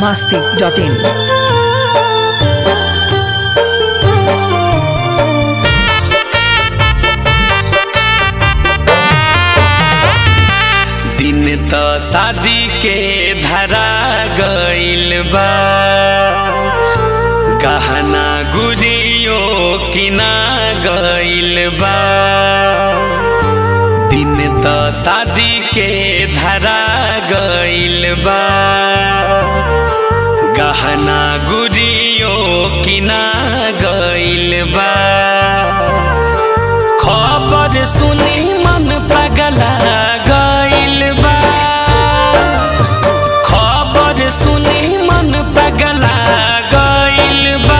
masti.in. दिन त शादी के धरा गइल बा गहना गुरियो किना गइल बा दिन त शादी के धरा गइल बा गहना गुरियो किना गइल बा खबर सुनी मन पगला गइल बा खबर सुनी मन पगला गइल बा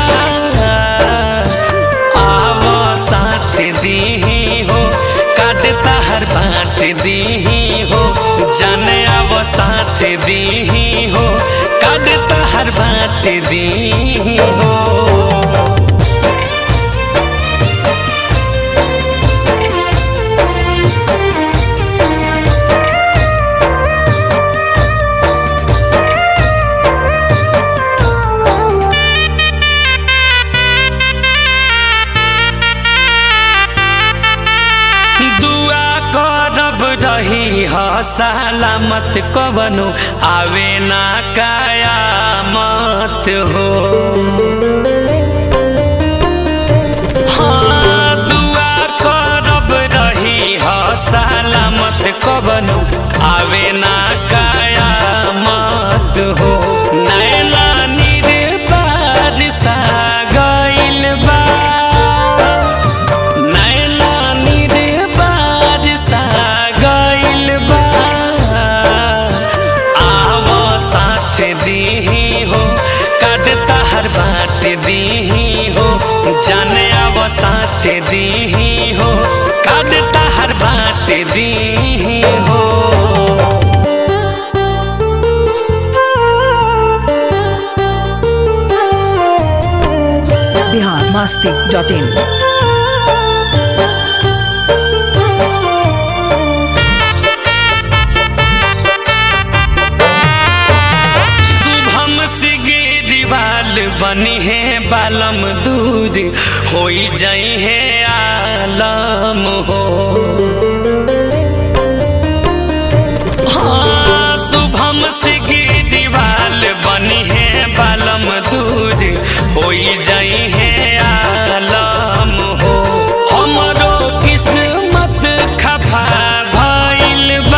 आव साथ दीही हो काट तहर बाँट दीही हो जाने आव साथ दीही हो काट तहर बाँट दीही हो दुआ करब रही ह सलामत कवनो आवे ना कयामत हो हाँ, दुआ करब रही ह सलामत कवनो आवे ना कयामत हो नैला निर्बार सा गइल बा नैना निर्बार सा गइल बा आव साथ दीही हो काट तहर बाँट दीही हो जाने आव साथ दीही हो काट तहर बाँट दीही हो Bihar masti.in. शुभम सिगरीवाल बनी है बालम दूर होई जाई है आलम हो हाँ, शुभम सिगरीवाल बनी है बालम दूर होई जाई है आलम हो हमरो किस्मत खफा भइल बा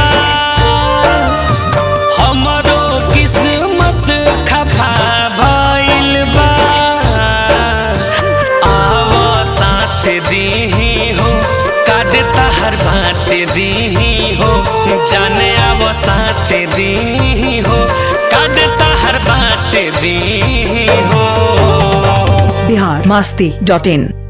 हमरो किस्मत खफा भइल बा आव साथ दीही हो काट तहर बाँट दीही हो जाने आव साथ दीही हो काट तहर बाँट दीही हो Bihar masti.in.